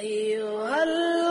أيها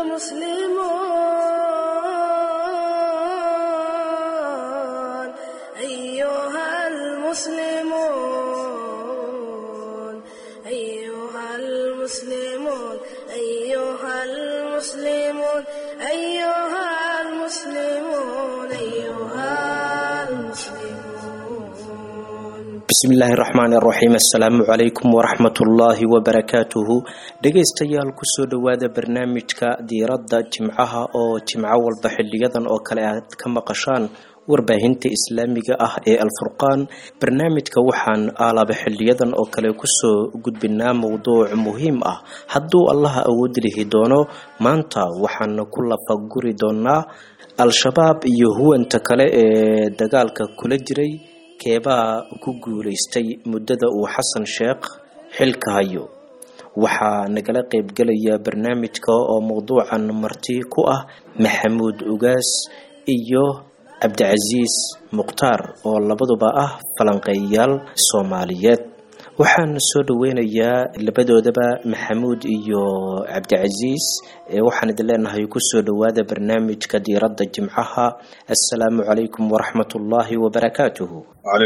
المسلمون أيها المسلمون أيها المسلمون أيها المسلمون أيها المسلمون أيها المسلمون bismillaahi raxmaani raxiim assalaamu calaykum waraxmatullaahi wabarakaatuhu dhegaystayaal kusoo dhowaada barnaamijka diiradda jimcaha oo jimco walba xiliyadan oo kale aad ka maqashaan warbaahinta islaamiga ah ee alfurqaan barnaamijka waxaan aalaba xiliyadan oo kale kusoo gudbinaa mowduuc muhiim ah hadduu allaha awood lihi doono maanta waxaan ku lafaguri doonaa al-shabaab iyo huwanta kale ee dagaalka kula jiray keebaa ku guulaystay muddada uu xasan sheekh xilka hayo waxaa nagala qeybgelaya barnaamijka oo mowduucan marti ku ah maxamuud ugaas iyo cabdicasiis mukhtaar oo labaduba ah falanqeeyayaal soomaaliyeed waxaan soo dhaweynayaa labadoodaba maxamuud iyo cabdicasiis waxaan idin leenahay kusoo dhowaada barnaamijka diiradda jimcaha assalaamu calaykum waraxmatullaahi wabarakaatuhu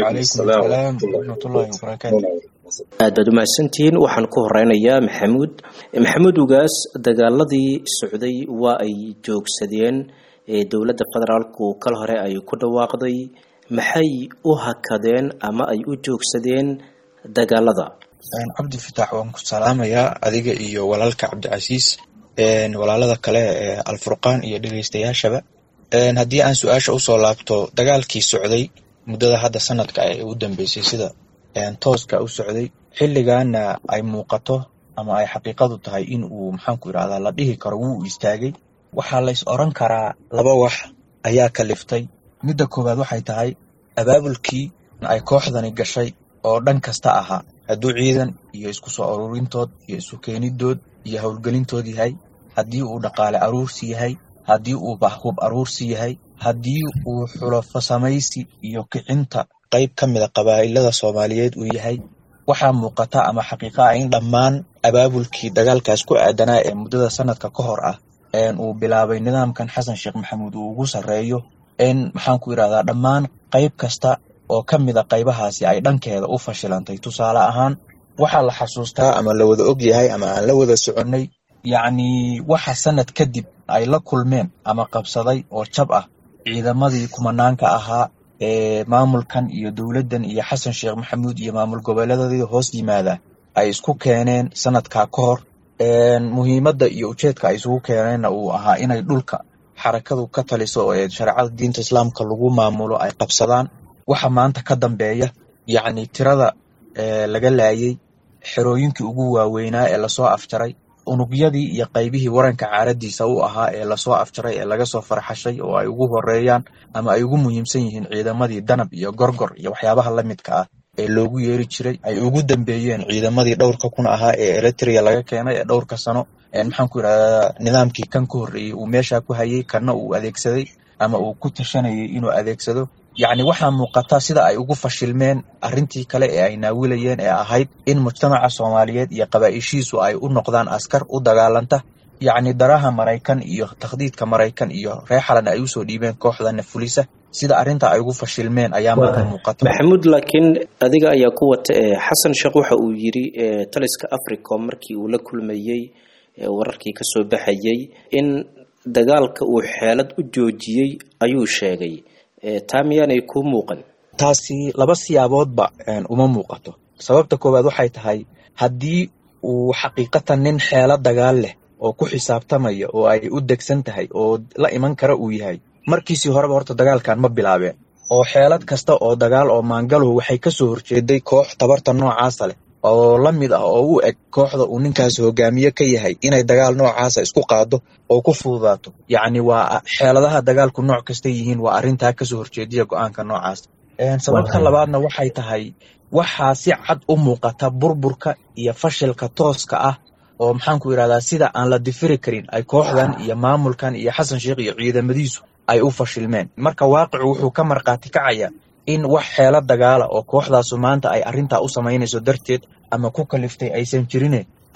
aad baad umahadsantihiin waxaan ku horeynayaa maxamuud maxamuud ugaas dagaaladii socday waa ay joogsadeen dowladda federaalku kal hore ay ku dhawaaqday maxay u hakadeen ama ay u joogsadeen dagaalada cabdi fitaax waan ku salaamayaa adiga iyo walaalka cabdicasiis walaalada kale ee alfurqaan iyo dhegeystayaashaba haddii aan su-aasha usoo laabto dagaalkii socday muddada hadda sanadka ee u dambeysay sida tooska u socday xilligaana ay muuqato ama ay xaqiiqadu tahay in uu maxaanku irahdaa la dhihi karo wuu istaagay waxaa lays oran karaa laba wax ayaa kaliftay midda koowaad waxay tahay abaabulkii ay kooxdani gashay oo dhan kasta ahaa hadduu ciidan iyo isku soo aruurintood iyo isu keenidood iyo howlgelintood yahay haddii uu dhaqaale aruursi yahay haddii uu hub aruursi yahay haddii uu xulafo samaysi iyo kicinta qayb ka mida qabaa'ilada soomaaliyeed uu yahay waxaa muuqata ama xaqiiqa ah in dhammaan abaabulkii dagaalkaas ku aadanaa ee muddada sanadka ka hor ah uu bilaabay nidaamkan xasan sheekh maxamuud uu ugu sarreeyo in maxaanku irahdaa dhammaan qayb kasta oo ka mida qaybahaasi ay dhankeeda u fashilantay tusaale ahaan waxaa la xasuustaa ama la wada og yahay ama aan la wada soconnay yacni waxa sanad kadib ay la kulmeen ama qabsaday oo jab ah ciidamadii kumanaanka ahaa ee maamulkan iyo dowladdan iyo xasan sheekh maxamuud iyo maamul goboleedadii hoos yimaada ay isku keeneen sanadkaa ka hor muhiimadda iyo ujeedka ay isugu keeneenna uu ahaa inay dhulka xarakadu ka taliso ee shareecada diinta islaamka lagu maamulo ay qabsadaan waxa maanta ka dambeeya yacni tirada laga laayay xerooyinkii ugu waaweynaa ee lasoo afjaray unugyadii iyo qaybihii waranka caaradiisa u ahaa ee lasoo afjaray ee laga soo farxashay oo ay ugu horeeyaan ama ay ugu muhiimsan yihiin ciidamadii danab iyo gorgor iyo waxyaabaha la midka ah ee loogu yeeri jiray ay ugu dambeeyeen ciidamadii dhowrka kun ahaa ee eritrea laga keenay ee dhowrka sano maxaanku irahdaa nidaamkii kan ka horreeyey uu meeshaa ku hayay kanna uu adeegsaday ama uu ku tashanayay inuu adeegsado yacni waxaa muuqata sida ay ugu fashilmeen arrintii kale ee ay naawilayeen ee ahayd in mujtamaca soomaaliyeed iyo qabaaishiisu ay u noqdaan askar u dagaalanta yacni daraha maraykan iyo takhdiidka maraykan iyo reer xalan ay usoo dhiibeen kooxdana fulisa sida arrinta ay ugu fashilmeen ayaa marka muuqata maxamuud laakiin adiga ayaa ku wata xasan sheekh waxa uu yiri taliska africom markii uu la kulmayey wararkii kasoo baxayay in dagaalka uu xeelad u joojiyey ayuu sheegay taa miyaanay kuu muuqan taasi laba siyaaboodba uma muuqato sababta koowaad waxay tahay haddii uu xaqiiqatan nin xeelo dagaal leh oo ku xisaabtamaya oo ay u degsan tahay oo la iman kara uu yahay markiisii horeba horta dagaalkan ma bilaabeen oo xeelad kasta oo dagaal oo maangalow waxay kasoo horjeeday koox tabarta noocaasa leh oo la mid ah oo u eg kooxda uu ninkaas hogaamiye ka yahay inay dagaal noocaasa isku qaado oo ku fududaato yacni waa xeeladaha dagaalku nooc kasta yihiin waa arrintaa kasoo horjeediya go-aanka noocaas sababta labaadna waxay tahay waxaa si cad u muuqata burburka iyo fashilka tooska ah oo maxaanku yidhahdaa sida aan la difiri karin ay kooxdan iyo maamulkan iyo xasan sheekh iyo ciidamadiisu ay u fashilmeen marka waaqicu wuxuu ka markhaati kacaya in wax xeelo dagaala oo kooxdaasu maanta ay arrintaa u samaynayso darteed ama ku kaliftay aysan jirine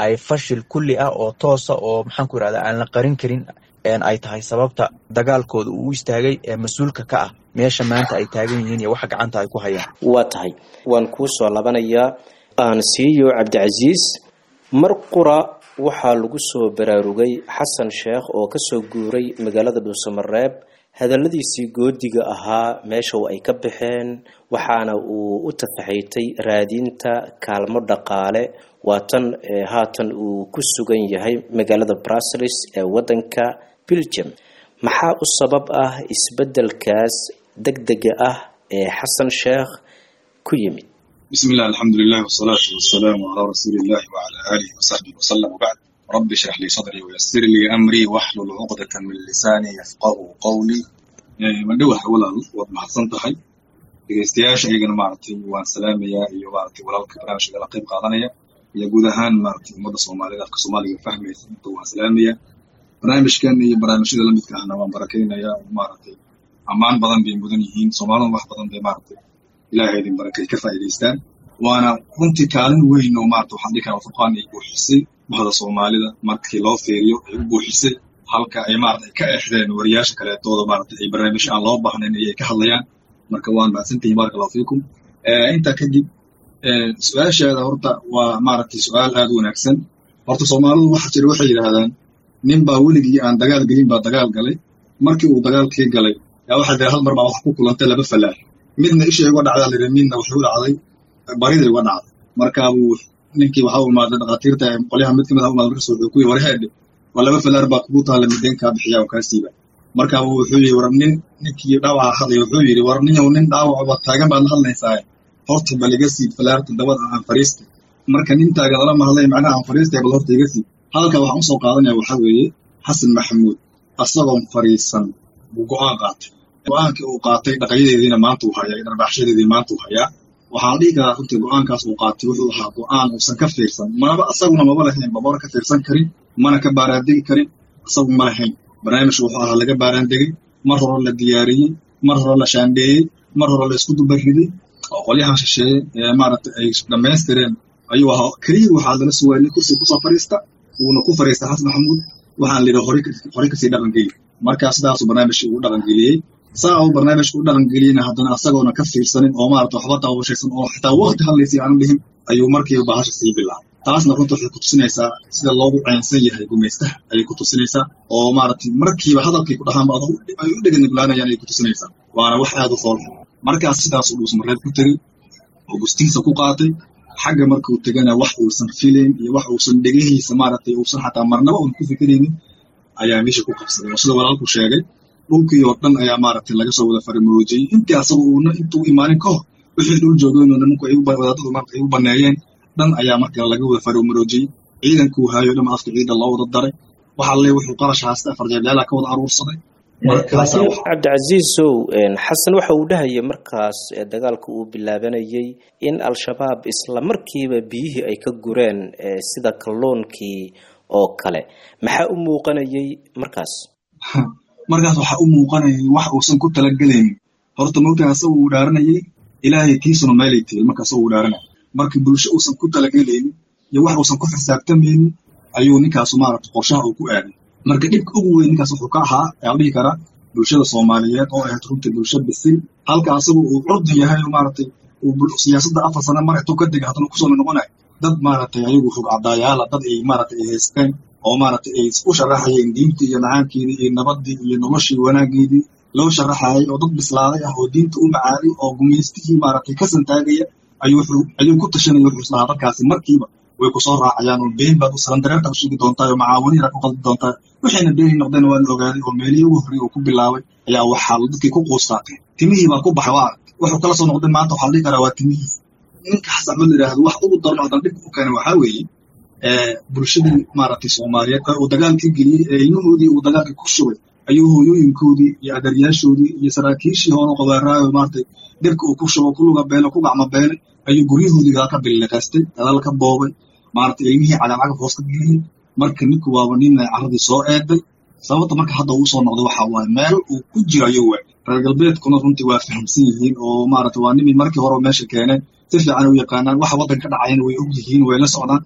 ay fashil kulli ah oo toosa oo maxaan ku yirahda aan la qarin karin ay tahay sababta dagaalkooda uu u istaagay ee mas-uulka ka ah meesha maanta ay taagan yihiin iyo waxa gacanta ay ku hayaan waa tahay waan kuu soo labanayaa aan siiyo cabdicasiis mar qura waxaa lagu soo baraarugay xasan sheekh oo kasoo guuray magaalada dhuusamareeb hadalladiisii goodiga ahaa meesha ay ka baxeen waxaana uu u tafaxaytay raadinta kaalmo dhaqaale waatan haatan uu ku sugan yahay magaalada brussels ee wadanka belgium maxaa u sabab ah isbedelkaas degdega ah ee xasan sheekh ku yimid bismi illah alxamdulilah wsalaatu wasalaamu calaa rasuuli illahi wcala aalihi wasaxbihi wasalam wbacd rabbi shrax lii sadrii wayasir lii amrii waxlul cuqdata min lisaanii yafqahu qawlii madhowaha walaal waad mahadsan tahay dhegeystayaasha iyagana maaragtay waan salaamayaa iyo maaragtay walaalka barnaamijka la qayb qaadanaya iyo guud ahaan maaragtay ummadda soomaalida afka soomaaliga fahmaysa inta waan salaamayaa barnaamijkan iyo barnaamijyada lamidka ahna waan barakaynayaa maaragtay ammaan badan bay mudan yihiin soomaalida wax badan bay maaragtay ilaahay idin barakay ka faa'iidaystaan waana runtii kaalin weyn oo maarata waxaan dhihi karaa furqaan ay buuxisay bahda soomaalida markii loo fiiriyo ay u buuxisay halka ay maarata ay ka exdeen wariyaasha kaleetooda maarata ay barnaamijyo aan loo baahnayn ayay ka hadlayaan marka waan mahadsantihin baraka allahu fiikum intaa kadib su-aashaada horta waa maaragtay su-aal aad u wanaagsan horta soomaalidu waxa jira waxay yidhaahdaan nin baa weligii aan dagaal gelin baa dagaal galay markii uu dagaalkii galay yaa waxaa jira hal mar baa wax ku kulantay laba falaar midna ishay uga dhacdaa liri midna waxay u dhacday bariday uga dhacday markaabuu ninkii waxa u imaaday dhakhaatiirta qolyaha mid kamid ah umaad markas wuxuu ku yiri warheedhe waa laba falaar baa kugu taala mideen kaa bixiya oo kaa siiba markaabuu wuxuu yiri war nin ninkii dhaawaca hadlay wuxuu yiri war ninyow nin dhaawacba taagan baad la hadlaysaa horta bal iga siib falaarta dabada aan fariistay marka nin taagan lama hadlay macnaha aan fariistay bal horta iga siib halka waxaan usoo qaadanaya waxaa weeye xasan maxamuud asagoon fariisan buu go-aan qaatay go-aankii uu qaatay dhaqayadeediina maanta uu hayaa dharbaxshadeedii maanta uu hayaa waxaan dhihi karaa runtii go-aankaas uu qaatay wuxuu ahaa go-aan uusan ka fiirsan manaba asaguna maba lahayn babara ka fiirsan karin mana ka baaraandegi karin asagu ma lahayn barnaamijku wuxuu ahaa laga baaraandegay mar hore la diyaariyey mar hore la shaandheeyey mar hore la isku dubariday oo qolyahan shisheeye ee maaragtay ay dhammaystireen ayuu ahaa keliya waxaa lala sugaayay kursi kusoo fariista wuuna ku fariistay xasan maxamuud waxaan lidhi horey kasii dhaqangeli markaa sidaasuu barnaamijkii ugu dhaqangeliyey saa uu barnaamijka u dhaqangeliyeyna haddana asagoona ka fiirsanin oo maarata waxba daawashaysan oo xitaa waqti hadlaysay aanu dhihin ayuu markiiba bahasha sii bilaabay taasna runta waxay ku tusinaysaa sida loogu caynsan yahay gumaystaha ayay ku tusinaysaa oo maaragtay markiiba hadalkay ku dhahaanba ay u dheganiglaanayaan ayay ku tusinaysaa waana wax aad u foolxun markaas sidaasuu dhuusmareed ku tegey oo gustihiisa ku qaatay xagga markuu tegana wax uusan filayn iyo wax uusan dhegihiisa maaragtay uusan xataa marnaba uun ku fikiraynin ayaa meesha ku qabsaday oo sida walaalku sheegay dhulkii oo dhan ayaa maaragtay laga soo wada farimaroojiyey intii asaga uuna intuu imaanin ka hor wixii dhul joogeen oo nimanku ay wadaadadu marka ay u baneeyeen dhan ayaa marka laga wada farimaroojiyey ciidankuu haayo dhan afka ciidan loo wada daray waxa le wuxuu qarash haasta afar jeebyaala ka wada aruursaday laakiin cabdicasiisow xasan waxa uu dhahayay markaas dagaalka uu bilaabanayay in al-shabaab isla markiiba biyihii ay ka gureen sida kalluunkii oo kale maxaa u muuqanayay markaas markaas waxaa u muuqanayay wax uusan ku talagelaynin horta mogtaa asaga uu dhaaranayay ilaahay tiisuna meelay tegey marka asaga uu dhaaranaya marka bulsho uusan ku talagelaynin iyo wax uusan ku xisaabtamaynin ayuu ninkaasu maaragta qorshaha uu ku aaday marka dhibka ugu weyn ninkaas wuxuu ka ahaa ayaa dhihi karaa bulshada soomaaliyeed oo ahayd runtii bulsho bisil halka asagu uu curdi yahay oo maaragtay siyaasadda afar sano mar intuu ka degay haddana kusoo noqonayo dad maaragtay ayagu xog cadaayaala dad ay maaragtay ay haysteen oo maaragtay ay u sharaxayeen diintii iyo macaankeedii iyo nabadii iyo noloshii wanaageedii loo sharaxayay oo dad bislaaday ah oo diinta u macaaday oo gumaystihii maaragtay ka santaagaya ayuu ayuu ku tashanaya wuxuu islahaa dadkaasi markiiba way kusoo raacayaan oo been baad u salandareerta u sheegi doontaa oo macaawiniira ku qaldi doontaa waxayna beeni noqdeen waa la ogaaday oo meelihii ugu horreeyay uu ku bilaabay ayaa waxaa dadkii ku quustaatay timihii baa ku baxay waa aragtay wuxuu kala soo noqday maanta waxaa la dhihi karaa waa timihiis ninka xasan axmed la yidhaahdo wax ugu darno haddana dhibka u keenay waxaa weeye bulshadii maaragtay soomaaliyeed uu dagaalkii geliyey ee ilmahoodii uu dagaalkii ku shubay ayuu hooyooyinkoodii iyo adaryaashoodii iyo saraakiishii hore qabaaraayo maaragtay dhibka uu ku shubo ku luga beelay ku gacmo beelay ayuu guryahoodii gadaal ka biliqaystay gadaal ka boobay maaragtay ilmihii cagaacagaf hoos ka geliyey marka ninku waaba nin carradii soo eeday sababta marka hadda uu soo noqday waxa waaye meel uu ku jiro ayuu waay reer galbeedkuna runtii waa fahamsan yihiin oo maaragtay waa nimii markii hore meesha keeneen si fiican u yaqaanaan waxa waddanka ka dhacayana way og yihiin way la socdaan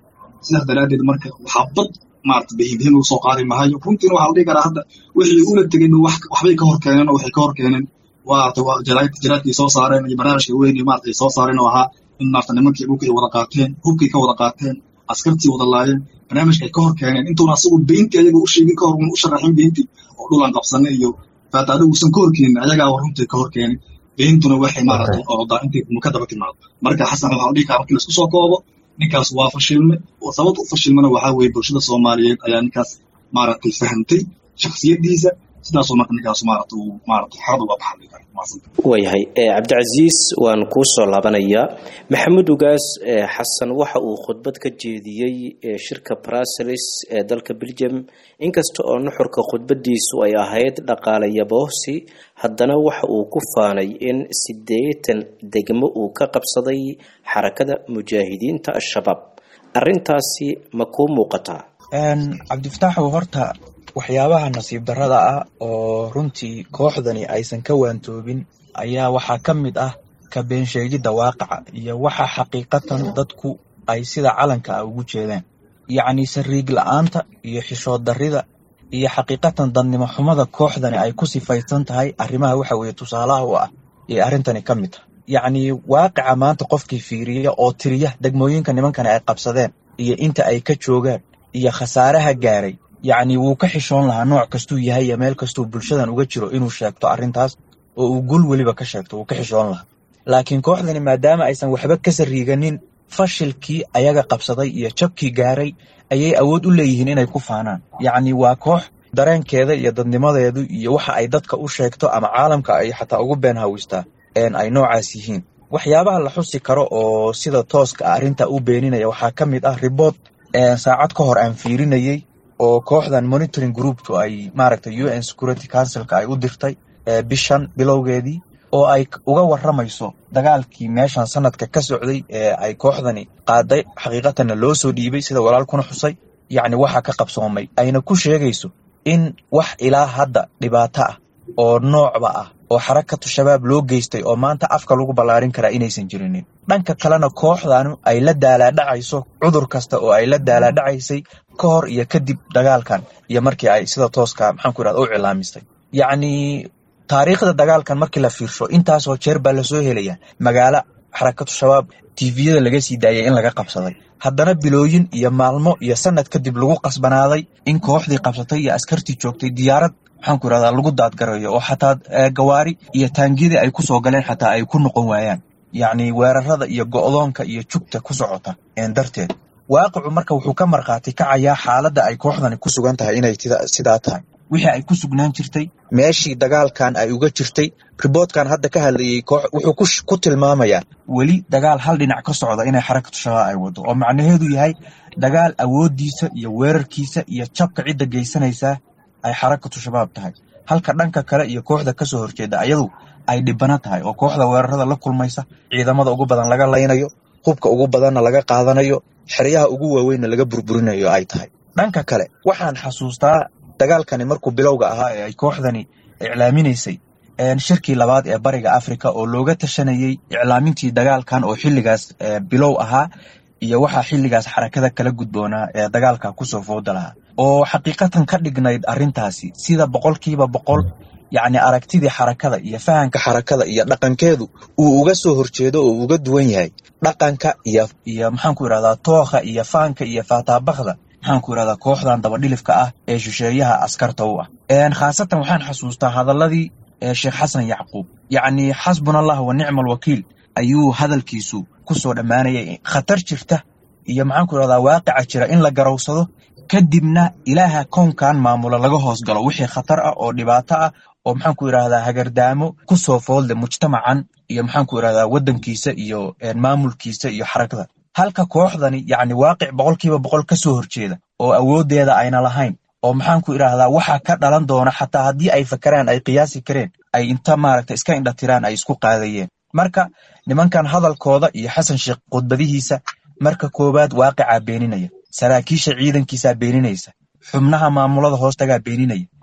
sidaas daraaddeed marka waxaa bad maarata bihinbihin uu soo qaadi mahayo runtiina waxaa la dhihi karaa hadda wixii ula tegeen waxbay ka hor keeneen oo waxay ka hor keeneen maarata waa jaraadkii soo saareen iyo barnaamijka weyn maarata ay soo saareen oo ahaa in maarata nimankii dhulkay wada qaateen hubkay ka wada qaateen askartii wada laayeen barnaamijka ay ka hor keeneen intuuna asagu beentii ayaga u sheegin ka hor un u sharaxin beentii oo dhulaan qabsanay iyo faata adigu usan ka hor keenin ayagaa runtii ka hor keenin beentuna waxay maarata orodaa intay ka daba timaado marka xasan waxaa la dhihi karaa markii laisku soo koobo ninkaas waa fashilme sababta u fashilmana waxaa weeye bulshada soomaaliyeed ayaa ninkaas maaragtay fahantay shaksiyadiisa sidaasoo marka ninkaas maarata uu maarata xarad uga baxay kara waayahay cabdicasiis waan kuu soo laabanayaa maxamed ugaas xasan waxa uu khudbad ka jeediyey shirka bruseles ee dalka belgium inkasta oo nuxurka khudbadiisu ay ahayd dhaqaale yaboosi haddana waxa uu ku faanay in siddeetan degmo uu ka qabsaday xarakada mujaahidiinta al-shabaab arrintaasi ma kuu muuqataa cabdifataaxow horta waxyaabaha nasiib darrada ah oo runtii kooxdani aysan ka waantoobin ayaa waxaa ka mid ah ka beensheegidda waaqaca iyo waxa xaqiiqatan dadku ay sida calanka ah ugu jeedaan yacni sariig la-aanta iyo xishood darrida iyo xaqiiqatan dadnimo xumada kooxdani ay ku sifaysan tahay arrimaha waxa weeye tusaalaha u ah ee arrintani ka mid ah yacni waaqica maanta qofkii fiiriya oo tiriya degmooyinka nimankani ay qabsadeen iyo inta ay ka joogaan iyo khasaaraha gaaray yacni wuu ka xishoon lahaa nooc kastuu yahay iyo meel kastuu bulshadan uga jiro inuu sheegto arrintaas oo uu gul weliba ka sheegto wuu ka xishoon lahaa laakiin kooxdani maadaama aysan waxba ka sariiganin fashilkii ayaga qabsaday iyo jabkii gaaray ayay awood u leeyihiin inay ku faanaan yacni waa koox dareenkeeda iyo dadnimadeedu iyo waxa ay dadka u sheegto ama caalamka ay xataa ugu been hawistaa ay noocaas yihiin waxyaabaha la xusi karo oo sida tooska ah arrinta u beeninaya waxaa ka mid ah riboort saacad ka hor aan fiirinayey oo kooxdan monitoring grouptu ay maaragtay u n security councilka ay u dirtay bishan bilowgeedii oo ay uga warramayso dagaalkii meeshan sanadka ka socday ee ay kooxdani qaaday xaqiiqatanna loo soo dhiibay sida walaalkuna xusay yacni waxa ka qabsoomay ayna ku sheegayso in wax ilaa hadda dhibaato ah oo noocba ah oo xarakatu shabaab loo geystay oo maanta afka lagu ballaarin karaa inaysan jirinin dhanka kalena kooxdanu ay la daalaadhacayso cudur kasta oo ay la daalaadhacaysay ka hor iyo kadib dagaalkan iyo markii ay sida tooska maxaanku irahda u cilaamistay yacni taariikhda dagaalkan markii la fiirsho intaasoo jeer baa lasoo helaya magaalo xarakatu shabaab tviyada laga sii daayay in laga qabsaday haddana bilooyin iyo maalmo iyo sanad kadib lagu qasbanaaday in kooxdii qabsatay iyo askartii joogtay diyaarad maxaanku irahdaa lagu daadgarayo oo xataa gawaari iyo taangiyadii ay kusoo galeen xataa ay ku noqon waayaan yacni weerarada iyo go'doonka iyo jugta ku socota darteed waaqicu marka wuxuu ka markhaati kacayaa xaaladda ay kooxdani ku sugan tahay inay sidaa tahay wixii ay ku sugnaan jirtay meeshii dagaalkan ay uga jirtay riboortkan hadda ka hadlayey wuxuu ku tilmaamayaa weli dagaal hal dhinac ka socda inay xarakatu shabaab ay wado oo macnaheedu yahay dagaal awooddiisa iyo weerarkiisa iyo jabka cidda geysanaysaa ay xarakatu shabaab tahay halka dhanka kale iyo kooxda kasoo horjeeda ayadu ay dhibano tahay oo kooxda weerarada la kulmaysa ciidamada ugu badan laga laynayo hubka ugu badanna laga qaadanayo xeryaha ugu waaweynna laga burburinayo ay tahay dhanka kale waxaan xasuustaa dagaalkani markuu bilowga ahaa ee ay kooxdani iclaaminaysay shirkii labaad ee bariga africa oo looga tashanayey iclaamintii dagaalkan oo xilligaas bilow ahaa iyo waxaa xilligaas xarakada kala gudboonaa ee dagaalka kusoo fooda lahaa oo xaqiiqatan ka dhignayd arrintaasi sida boqolkiiba boqol yacni aragtidii xarakada iyo fahanka xarakada iyo dhaqankeedu uu uga soo horjeedo oo uga duwan yahay dhaqanka iyo iyo maxaanku irahdaa tookha iyo faanka iyo faataabakda maxaanku irahdaa kooxdan dabadhilifka ah ee shisheeyaha askarta u ah khaasatan waxaan xasuustaa hadaladii sheekh xasan yacquub yacni xasbuna allah wa nicma alwakiil ayuu hadalkiisu kusoo dhammaanayay khatar jirta iyo maxaanku irahdaa waaqica jira in la garowsado kadibna ilaaha kownkan maamula laga hoos galo wixii khatar ah oo dhibaato ah oo maxaanku irahdaa hagardaamo kusoo foodle mujtamacan iyo maxaanku irahdaa waddankiisa iyo maamulkiisa iyo xarakada halka kooxdani yacni waaqic boqolkiiba boqol ka soo horjeeda oo awooddeeda ayna lahayn oo maxaanku idhaahdaa waxa ka dhalan doona xataa haddii ay fakaraan ay qiyaasi kareen ay inta maaragta iska indhatiraan ay isku qaadayeen marka nimankan hadalkooda iyo xasan sheekh khudbadihiisa marka koowaad waaqicaa beeninaya saraakiisha ciidankiisaa beeninaysa xubnaha maamulada hoostagaa beeninaya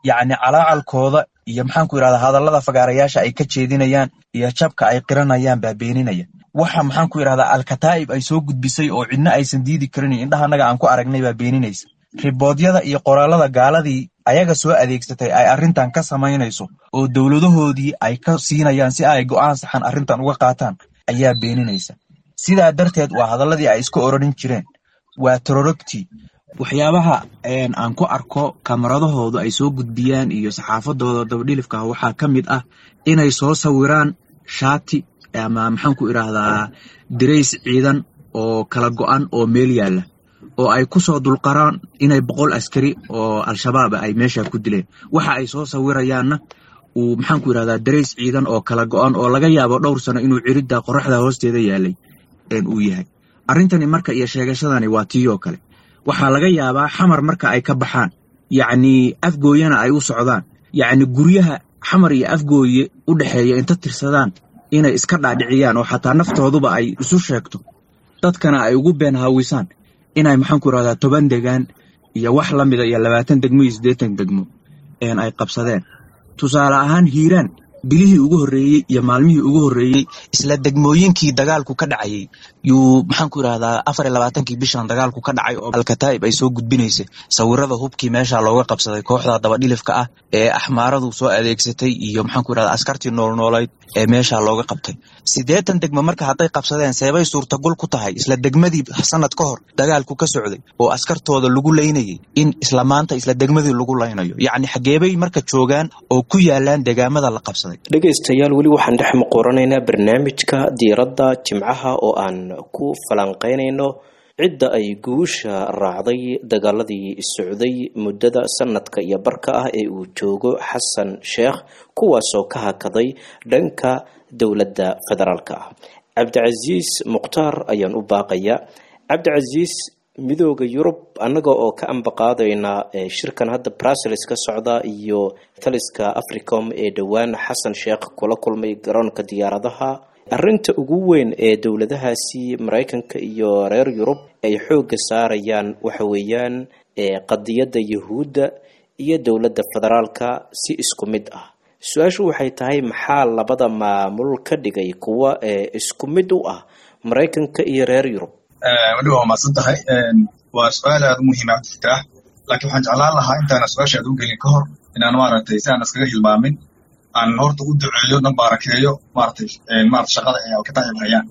yacni calaacalkooda iyo maxaan ku yidhahdaa hadallada fagaarayaasha ay ka jeedinayaan iyo jabka ay qiranayaan baa beeninaya waxa maxaan ku yidhahdaa alkataa'ib ay soo gudbisay oo cidna aysan diidi karin indhaha annaga aan ku aragnay baa beeninaysa riboodyada iyo qoraalada gaaladii ayaga soo adeegsatay ay arrintan ka samaynayso oo dowladahoodii ay ka siinayaan si ay go'aan saxan arrintan uga qaataan ayaa beeninaysa sidaa darteed waa hadalladii ay iska orarin jireen waa tororogtii waxyaabaha aan ku arko kamaradahoodu ay soo gudbiyaan iyo saxaafadooda dabadhilifka ah waxaa ka mid ah inay soo sawiraan shaati ama maxaan ku idhaahdaa dirays ciidan oo kala go'an oo meel yaalla oo ay ku soo dulqaraan inay boqol askari oo al-shabaab ay meesha ku dileen waxa ay soo sawirayaanna uu maxaan ku idhahdaa darays ciidan oo kala go'an oo laga yaabo dhowr sano inuu ciridda qoraxda hoosteeda yaalay uu yahay arrintani marka iyo sheegashadani waa tii oo kale waxaa laga yaabaa xamar marka ay ka baxaan yacnii afgooyana ay u socdaan yacni guryaha xamar iyo afgooye u dhexeeya inta tirsadaan inay iska dhaadhiciyaan oo xataa naftooduba ay isu sheegto dadkana ay ugu been haawisaan inay maxaan ku idhahdaa toban degaan iyo wax la mida iyo labaatan degmo iyo siddeetan degmo ay qabsadeen tusaale ahaan hiiraan bilihii ugu horreeyey iyo maalmihii ugu horreeyey isla degmooyinkii dagaalku ka dhacayay yuu maxaan ku idhahdaa afar iyo labaatankii bishan dagaalku ka dhacay oo alkataa'ib ay soo gudbinaysay sawirada hubkii meesha looga qabsaday kooxda dabadhilifka ah ee axmaaradu soo adeegsatay iyo maxaan ku idhahdaa askartii noolnoolayd ee meesha looga qabtay siddeetan degmo marka hadday qabsadeen seebay suurtagol ku tahay isla degmadii sanad ka hor dagaalku ka socday oo askartooda lagu laynayay in isla maanta isla degmadii lagu laynayo yacni xageebay marka joogaan oo ku yaalaan degaamada la qabsaday dhegaystayaal weli waxaan dhex muquuranaynaa barnaamijka diiradda jimcaha oo aan ku falanqeynayno cidda ay guusha raacday dagaaladii socday muddada sanadka iyo barka ah ee uu joogo xasan sheekh kuwaasoo ka hakaday dhanka dowladda federaalka ah cabdicasiis mukhtaar ayaan u baaqayaa cabdicasiis midooda yurub annaga oo ka ambaqaadayna shirkan hadda brussels ka socda iyo taliska africom ee dhowaan xasan sheekh kula kulmay garoonka diyaaradaha arrinta ugu weyn ee dowladahaasi maraykanka iyo reer yurub ay xoogga saarayaan waxa weeyaan qadiyadda yahuudda iyo dowladda federaalka si isku mid ah su-aashu waxay tahay maxaa labada maamul ka dhigay kuwa isku mid u ah maraykanka iyo reer yurub weliba waa maadsan tahay waa su-aal aada u muhiima cabdifitaax laakiin waxaan jeclaan lahaa intaana su-aasha aad u gelin ka hor inaan maaragtay si aan iskaga hilmaamin aan horta u duceeyo na baarakeeyo maaragtay maarata shaqada ay alkataa'ib hayaan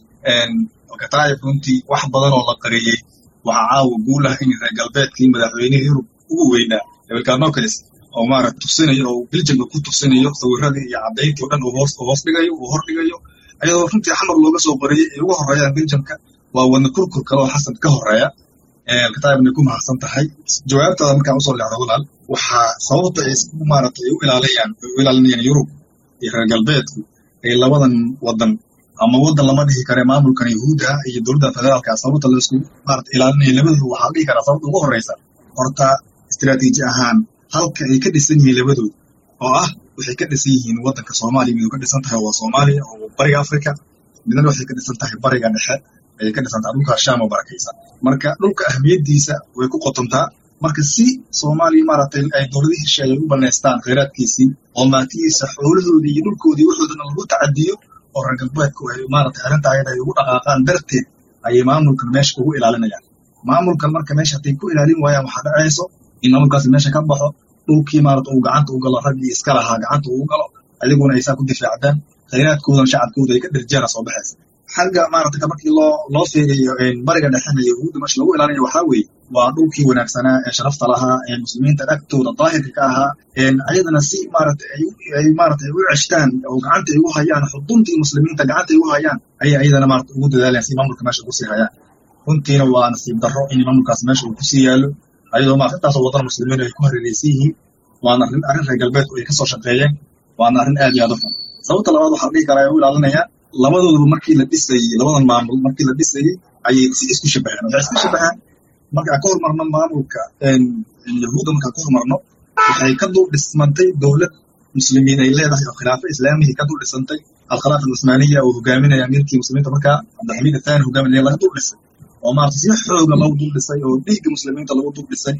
alkataa'ib runtii wax badan oo la qariyey waxaa caawa guul ah in reer galbeedkii madaxweynihii yurub ugu weynaa ebilkaanokalis oo maarata tusinayo oo biljamka ku tusinayo sawiradii iyo caddayntii o dhan uu hoos hoos dhigayo uu hor dhigayo ayadoo runtii xamar looga soo qariyey ay uga horeeyaan biljamka waa wadna kurkur kale oo xasan ka horeeya alkataa'ibna ku mahadsan tahay jawaabtaada markaan usoo leexdo walaal waxaa sababta ay isku maarata ay u ilaalayaan u ilaalinayaan yurub iyo reer galbeedku ay labadan wadan ama wadan lama dhihi kare maamulkan yahuudda ah iyo dowladda federaalka sababta la isku maarata ilaalinaya labadoodu waxaa dhihi karaa sababta ugu horeysa horta istiraatiiji ahaan halka ay ka dhisan yihiin labadoodu oo ah waxay ka dhisan yihiin wadanka soomaaliya miduu ka dhisan tahay waa soomaaliya oo bariga afrika midna waxay ka dhisan tahay bariga dhexe ayay ka dhisan tahay dhulka shaam oo barakaysa marka dhulka ahmiyaddiisa way ku qotontaa marka si soomaaliya maaragtay ay dowladihii hesheeye u banaystaan khayraadkiisii oo maatihiisa xoolahoodii iyo dhulkoodii waxoodana lagu tacadiyo oo reer galbeedku ay maaragtay arrinta ayada ay ugu dhaqaaqaan darteed ayay maamulkan meesha ugu ilaalinayaan maamulkan marka meesha hadday ku ilaalin waayaan waxaa dhacayso in maamulkaasi meesha ka baxo dhulkii maarata uu gacanta u galo raggii iska lahaa gacanta uu galo adiguna ay saa ku difaacdaan khayraadkoodan shacabkooda ay ka dherjeera soo baxaysa xagga maarata markii loo loo fiiriyo bariga dhexena yahuudda meesha lagu ilaalinayo waxaa weeye waa dhulkii wanaagsanaa ee sharafta lahaa ee muslimiinta agtooda daahirka ka ahaa ayadana si maarata ay maarata u ceshtaan oo gacanta ay ugu hayaan xuduntii muslimiinta gacanta ay ugu hayaan ayay ayadana maarata ugu dadaalayaan si maamulka meesha ugu sii hayaan runtiina waa nasiib darro in maamulkaas meesha uu kusii yaalo ayadoo maarata intaasoo wadan muslimiin ay ku hareereysan yihiin waana arrin arrin reer galbeedku ay kasoo shaqeeyeen waana arrin aad iyo aad u xun sababta labaad waxaa dhihi karaa ay u ilaalinayaan labadooduba markii la dhisayey labadan maamul markii la dhisayey ayay si isku shabaheen waxay isku shabahaan markaan ka hormarno maamulka yahuudda markaan ka hormarno waxay ka dul dhismantay dowlad muslimiin ay leedahay oo khilaafo islaamihii ka dul dhisantay alkhilaafa alcusmaaniya oo hogaaminaya amiirkii muslimiinta markaa cabdilxamiid athani hogaaminaya laga dul dhisay oo maarata si xooga lagu dul dhisay oo dhiigga muslimiinta lagu dul dhisay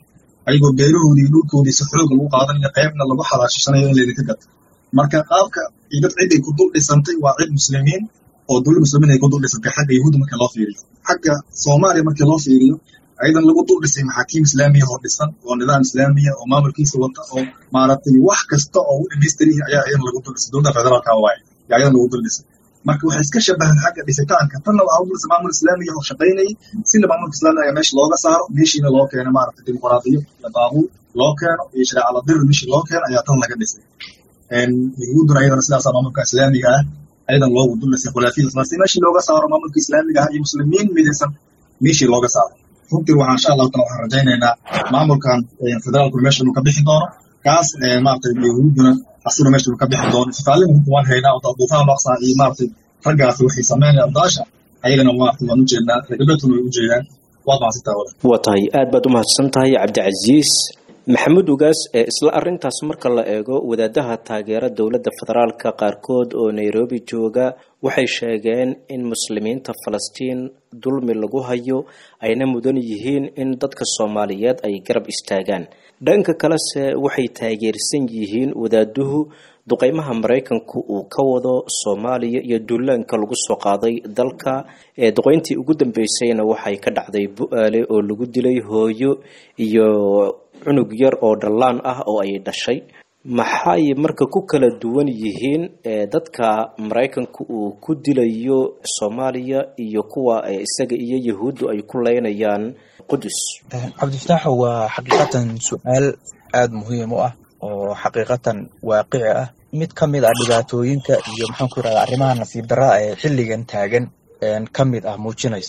ayagoo beerahoodii iyo dhulkoodii si xoog lagu qaadanayo qaybna lagu xalaashishanayo in laydinka gato marka qaabka dad ciday ku dul dhisantay waa cid muslimiin oo dowlad muslimiin ay ku dul dhisantay xagga yahuudda marka loo fiiriyo xagga soomaaliya markii loo fiiriyo ayadan lagu dul dhisay maxaakiim islaamiya oo dhisan oo nidaam islaamiya oo maamulkiisa wata oo maaragtay wax kasta oo u dhamaystirihi ayaa ayadan lagu dul dhisay dowladda federaalka waaye yaa ayadan lagu dul dhisay marka waxay iska shabahan xagga dhisitaanka tanna waxaa u dulisa maamul islaamiya oo shaqaynayay sina maamulka islaamiga meesha looga saaro meeshiina loo keeno maaragtay dimuqraadiyo iyo baabuur loo keeno iyo shareecada dir meeshii loo keeno ayaa tan laga dhisay yahuudduna ayadana sidaasaa maamulka islaamiga ah ayadan loogu dul dhisay khulaafiyada falastiin meeshii looga saaro maamulka islaamiga ah iyo muslimiin midaysan meeshii looga saaro runtii waxaa insha allahu taala waxaan rajaynaynaa maamulkan federaalku meesha inuu ka bixi doono kaas maaragtay yahuudduna asuna meesha inuu ka bixi doono isfaalin runta waan haynaa oo duufaan maqsaa iyo maaragtay raggaasi waxay sameynaya abdaasha ayagana maaragtay waan ujeednaa regabeetuna way ujeedaan waad mahadsantaa wada waa tahay aad baad u mahadsan tahay cabdicasiis maxamuud ugaas ee isla arintaas marka la eego wadaadaha taageera dowladda federaalka qaarkood oo nairobi jooga waxay sheegeen in muslimiinta falastiin dulmi lagu hayo ayna mudan yihiin in dadka soomaaliyeed ay garab istaagaan dhanka kalese waxay taageersan yihiin wadaaduhu duqeymaha maraykanku uu ka wado soomaaliya iyo duulaanka lagu soo qaaday dalka ee duqeyntii ugu dambeysayna waxay ka dhacday bu-aale oo lagu dilay hooyo iyo cunug yar oo dhallaan ah oo ay dhashay maxay marka ku kala duwan yihiin dadka maraykanku uu ku dilayo soomaaliya iyo kuwa isaga iyo yahuuddu ay ku leynayaan qudus cabdifataaxo waa xaqiiqatan su-aal aada muhiim u ah oo xaqiiqatan waaqici ah mid ka mid ah dhibaatooyinka iyo maxaan ku yirahda arrimaha nasiib darraa ee xilligan taagan ka mid ah muujinaysa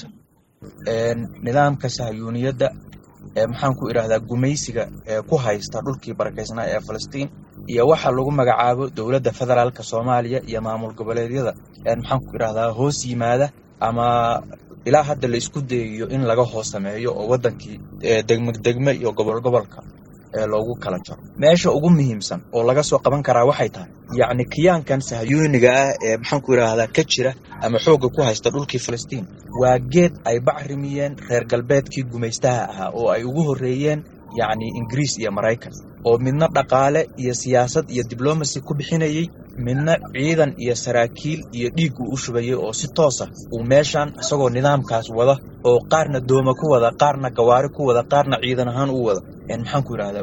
nidaamka sahyuuniyadda maxaan ku idhahdaa gumaysiga ee ku haysta dhulkii barakaysnaa ee falastiin iyo waxa lagu magacaabo dowladda federaalka soomaaliya iyo maamul goboleedyada maxaan ku idhahdaa hoos yimaada ama ilaa hadda la isku dayayo in laga hoos sameeyo oo waddankii degme degme iyo gobol gobolka ee loogu kala jaro meesha ugu muhiimsan oo laga soo qaban karaa waxay tahay yacni kiyaankan sahyuuniga ah ee maxaan ku idhaahdaa ka jira ama xoogga ku haysta dhulkii falastiin waa geed ay bacrimiyeen reer galbeedkii gumaystaha ahaa oo ay ugu horreeyeen yacni ingiriis iyo maraykan oo midna dhaqaale iyo siyaasad iyo diblomacy ku bixinayey midna ciidan iyo saraakiil iyo dhiig uu u shubayay oo si toosa uu meeshan isagoo nidaamkaas wada oo qaarna dooma ku wada qaarna gawaari ku wada qaarna ciidan ahaan u wada maxaan ku idhahdaa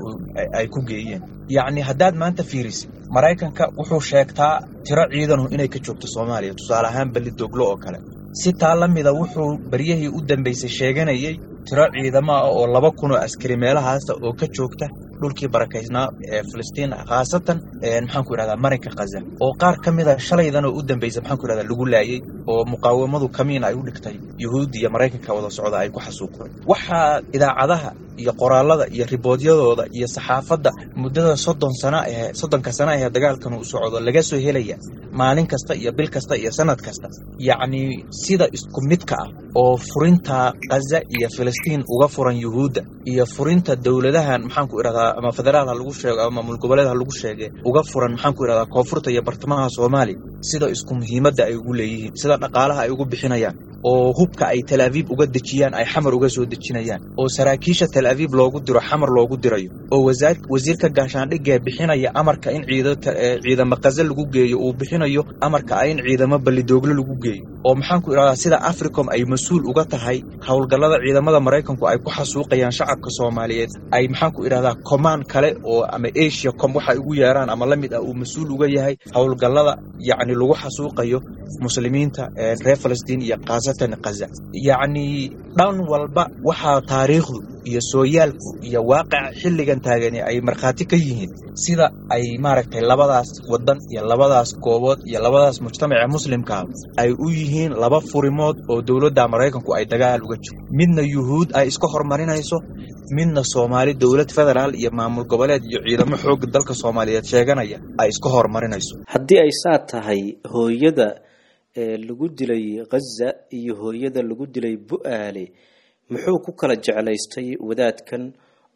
ay ku geeyeen yacni haddaad maanta fiirisid maraykanka wuxuu sheegtaa tiro ciidanu inay ka joogto soomaaliya tusaale ahaan belli doglo oo kale si taa la mida wuxuu baryahii u dambeysay sheeganayay tiro ciidamo ah oo laba kun oo askari meelahaasa oo ka joogta dhulkii barakaysnaa ee filistiin khaasatan maxaan ku idhahdaa marinka khaza oo qaar ka mid a shalaydan oo u dambeysay maxaan ku idhahdaa lagu laayay oo muqaawamadu kamiin ay u dhigtay yuhuudda iyo maraykanka wada socda ay ku xasuuqeen waxaa idaacadaha iyo qoraalada iyo riboodyadooda iyo saxaafadda muddada soddon sana ee soddonka sana ee dagaalkan uu socdo laga soo helaya maalin kasta iyo bil kasta iyo sanad kasta yacni sida isku midka ah oo furinta khaza iyo filistiin uga furan yuhuudda iyo furinta dowladahan maxaan ku idhahdaa ama federaal ha lagu sheego ama maamul goboleed ha lagu sheege uga furan maxaan ku idhahdaa koonfurta iyo bartamaha soomaaliya sida isku muhiimadda ay ugu leeyihiin sida dhaqaalaha ay ugu bixinayaan oo hubka ay tel aviib uga dejiyaan ay xamar uga soo dejinayaan oo saraakiisha tel aviib loogu diro xamar loogu dirayo oo wasiirka gaashaandhigee bixinaya amarka in ciidamo kaze lagu geeyo uu bixinayo amarka ah in ciidamo ballidoogle lagu geeyo oo maxaan ku idhahdaa sida africom ay mas-uul uga tahay howlgallada ciidamada maraykanku ay ku xasuuqayaan shacabka soomaaliyeed ay maxaan ku idhahdaa command kale oo ama asia com waxay ugu yeeraan ama la mid ah uu mas-uul uga yahay howlgallada yacni lagu xasuuqayo muslimiinta reer falastiin iyo khaasatan khaza yacni dhan walba waxaa taariikhdu iyo sooyaalku iyo waaqica xilligan taagani ay markhaati ka yihiin sida ay maaragtay labadaas waddan iyo labadaas goobood iyo labadaas mujtamaca muslimkaa ay u yihiin laba furimood oo dowladda maraykanku ay dagaal uga jiro midna yuhuud ay iska hormarinayso midna soomaali dowlad federaal iyo maamul goboleed iyo ciidamo xoogga dalka soomaaliyeed sheeganaya ay iska hormarinayso haddii ay saa tahay hooyada ee lagu dilay khaza iyo hooyada lagu dilay bu-aale muxuu ku kala jeclaystay wadaadkan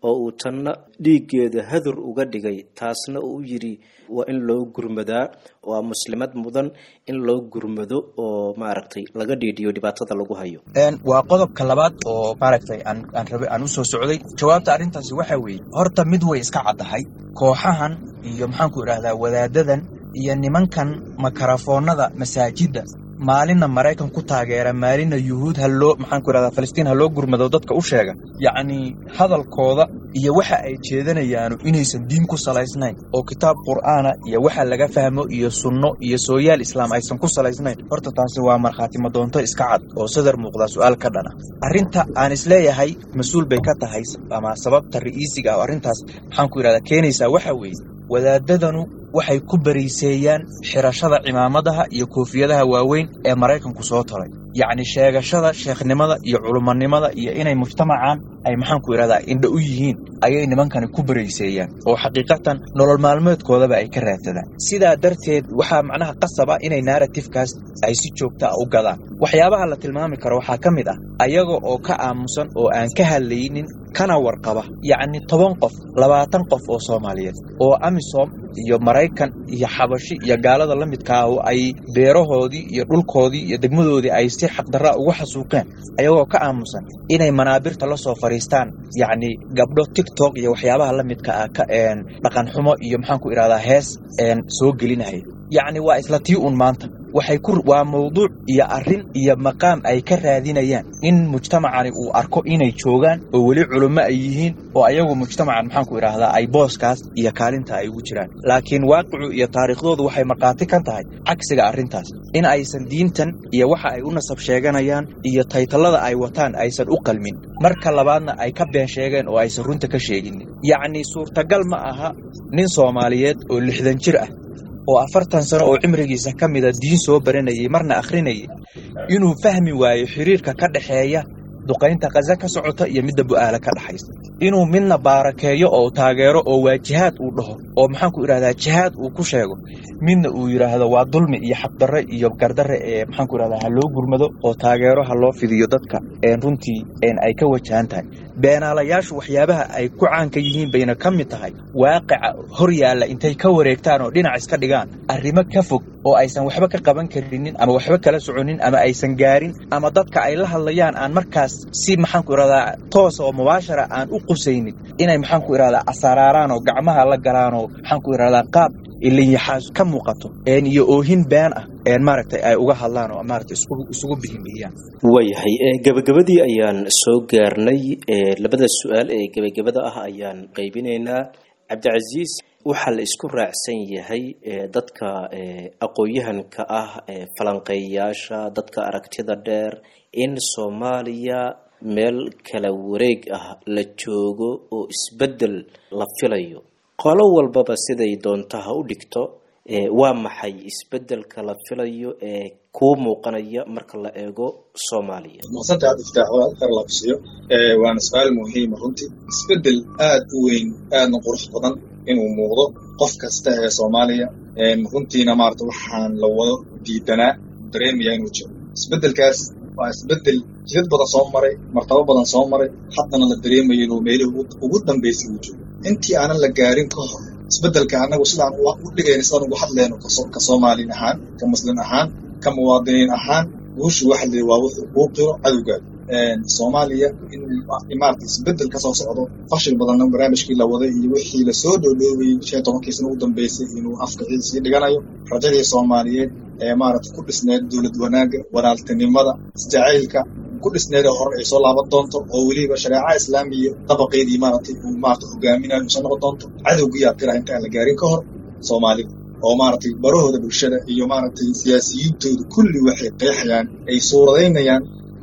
oo uu tanna dhiiggeeda hadur uga dhigay taasna uu yidhi waa in loo gurmadaa waa muslimad mudan in loo gurmado oo maaragtay laga dhiidhiyo dhibaatada lagu hayo waa qodobka labaad oo maaragtay aan aan rabe aan usoo socday jawaabta arrintaasi waxa weeye horta mid way iska caddahay kooxahan iyo maxaanku idhaahdaa wadaadadan iyo nimankan makarafoonada masaajidda maalinna maraykan ku taageera maalinna yuhuud ha loo maxaanku idhahdaa falastiin ha loo gurmado dadka u sheega yacnii hadalkooda iyo waxa ay jeedanayaanu inaysan diin ku salaysnayn oo kitaab qur'aana iyo waxa laga fahmo iyo sunno iyo sooyaal islaam aysan ku salaysnayn horta taasi waa markhaati madoonto iska cad oo sadar muuqdaa su-aal ka dhana arrinta aan isleeyahay mas-uul bay ka tahay ama sababta ra'iisiga ah oo arrintaas maxaanku idhahdaa keenaysaa waxa weeye wadaadadanu waxay ku bariiseeyaan xirashada cimaamadaha iyo koofiyadaha waaweyn ee maraykanku soo taray yacni sheegashada sheekhnimada iyo culumanimada iyo inay mujtamacan ay maxaanku idhahdaa indha u yihiin ayay nimankani ku barayseeyaan oo xaqiiqatan nolol maalmeedkoodaba ay ka raadsadaan sidaa darteed waxaa macnaha qasaba inay narratifkaas ay si joogta a u gadaan waxyaabaha la tilmaami karo waxaa ka mid ah ayaga oo ka aamusan oo aan ka hadlaynin kana warqaba yacni toban qof labaatan qof oo soomaaliyeed oo amisom iyo maraykan iyo xabashi iyo gaalada la midka ah oo ay beerahoodii iyo dhulkoodii iyo degmadoodii ay si xaqdarra ugu xasuuqeen ayagoo ka aamusan inay manaabirta la soo fadhiistaan yacni gabdho tiktok iyo waxyaabaha la midka ah ka dhaqan xumo iyo maxaanku idhahdaa hees soo gelinaya yacni waa isla tii un maanta waxay ku waa mawduuc iyo arrin iyo maqaam ay ka raadinayaan in mujtamacani uu arko inay joogaan oo weli culummo ay yihiin oo ayagu mujtamacan maxaanku idhaahdaa ay booskaas iyo kaalinta ay ugu jiraan laakiin waaqicu iyo taariikhdoodu waxay markhaati ka tahay cagsiga arrintaas in aysan diintan iyo waxa ay u nasab sheeganayaan iyo taytallada ay wataan aysan u qalmin marka labaadna ay ka been sheegeen oo aysan runta ka sheeginin yacni suurtagal ma aha nin soomaaliyeed oo lixdan jir ah oo afartan sano oo cimrigiisa ka mida diin soo baranayay marna akhrinayay inuu fahmi waayo xiriirka ka dhexeeya duqaynta kaza ka socota iyo midda bu'aala ka dhexaysa inuu midna baarakeeyo oo taageero oo waa jihaad uu dhaho oo maxaanku idhahdaa jihaad uu ku sheego midna uu yidhaahdo waa dulmi iyo xaqdarre iyo gardarre ee maxaanku idhahdaa ha loo gurmado oo taageero ha loo fidiyo dadka runtii ay ka wajahan tahay beenaalayaashu waxyaabaha ay ku caanka yihiin bayna ka mid tahay waaqica hor yaalla intay ka wareegtaan oo dhinac iska dhigaan arrimo ka fog oo aysan waxba ka qaban karinin ama waxba kala soconin ama aysan gaarin ama dadka ay la hadlayaan aan markaas si maxaanku idhahdaa toosa oo mubaashara aan u qusaynin inay maxaanku idhahdaa asaraaraan oo gacmaha la galaan oo maxaanku idhahdaa qaab ilinyaxaas ka muuqato iyo oohin been ah maaragtay ay uga hadlaan oo maaragtay isugu bihimiyaan waayahay gabagabadii ayaan soo gaarnay labada su-aal ee gebagabada ah ayaan qaybinaynaa cabdicasiis waxaa la isku raacsan yahay dadka aqoon-yahanka ah falanqeeyayaasha dadka aragtida dheer in soomaaliya meel kala wareeg ah la joogo oo isbeddel la filayo qolo walbaba siday doonta ha u dhigto waa maxay isbedelka la filayo ee kuu muuqanaya marka la eego soomaaliya maasanta aad iftaaxo kar labsiyo waana su-aal muhiima runtii isbedel aad u weyn aadna qurux badan inuu muuqdo qof kasta ee soomaaliya runtiina maarata waxaan la wado diidanaa dareemaya inuu jiro isbedelkaas waa isbedel jidad badan soo maray martabo badan soo maray haddana la dareemayo inuu meelihii ugu dambaysay uu joogo intii aanan la gaarin ka hor isbedelka annagu sidaan u dhigayna sidaan ugu hadlayno ka soomaalin ahaan ka muslim ahaan ka muwaadiniin ahaan guushu waxa la waa wuxuu kuu qiro cadowgaada soomaaliya in maarata isbedel kasoo socdo fashil badanna barnaamijkii la waday iyo wixii lasoo dhoodhoobayey shan tobankiisna ugu dambeysay inuu afka sii dhiganayo rajadii soomaaliyeed ee maarata ku dhisneed dowlad wanaagga walaaltinimada isjacaylka ku dhisneeda hore ay soo laaban doonto oo weliba shareeca islaamiya dabaqeedii maaragtay uu maarata hogaaminayo soo noqon doonto cadowgiyaa qira inta aan la gaarin ka hor soomaalida oo maaragtay barahooda bulshada iyo maaragtay siyaasiyiintooda kulli waxay qeexayaan ay suuradaynayaan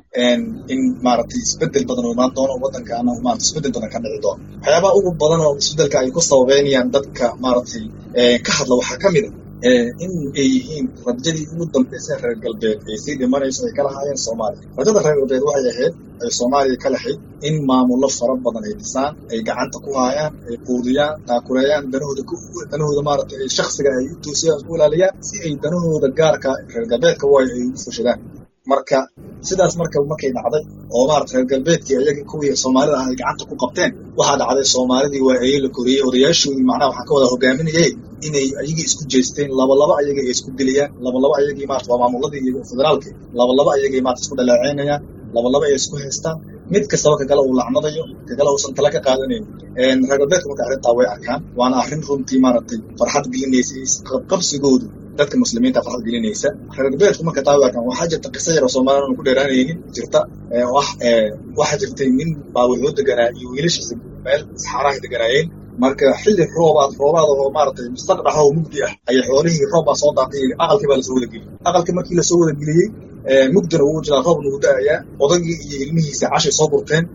in maaragtay isbedel badan oo imaan doono waddankaana maarata isbedel badan ka dhici doono waxyaabaha ugu badan oo isbedelka ay ku sababeynayaan dadka maaragtay ka hadla waxaa ka mid a in ay yihiin rajadii ugu dambaysay reer galbeed ay sii dhimanayso ay ka lahaayeen soomaaliya rajada reer galbeed waxay ahayd ay soomaaliya ka lahayd in maamullo fara badan ay dhisaan ay gacanta ku haayaan ay quudiyaan taakuleeyaan danahooda danahooda maaragtay ay shaksiga ay u toosiyaan isku ilaaliyaan si ay danahooda gaarka reer galbeedka waayo ay ugu fushadaan marka sidaas marka markay dhacday oo maarata reer galbeedkii ayagii kuwii soomaalida ah ay gacanta ku qabteen waxaa dhacday soomaalidii waa eye la koriyey odayaashoodii macnaha waxaa ka wada hogaaminayay inay ayagii isku jeesteen labalaba ayagii ay isku dilayaan labalaba ayagii maarata waa maamuladii iyo federaalki labalaba ayagii maarata isku dhaleeceynayaan labalaba ay isku haystaan mid kastaba kagala uu lacnadayo kagala uusan tala ka qaadanayn reer galbeedka marka arrintaa way arkaan waana arrin runtii maaragtay farxad gelinaysa qabsigoodu dadka muslimiinta farxad gelinaysa reer galbeedku marka taa way arkaan waxaa jirta qiso yar oo soomaaliyana aan ku dheeraanaynin jirta oo ah waxaa jirtay nin baa wuxuu deganaa iyo wiilashiisa meel saxaarahay deganaayeen marka xilli roobaad roobaad oo maaragtay mustaqdhax oo mugdi ah ayay xoolihii roob baa soo daaqay aqalkii baa lasoo wada geliyey aqalkii markii lasoo wada geliyey mugdina wuu jiraa roobna wuu da'ayaa odagii iyo ilmihiisa cashay soo gurteen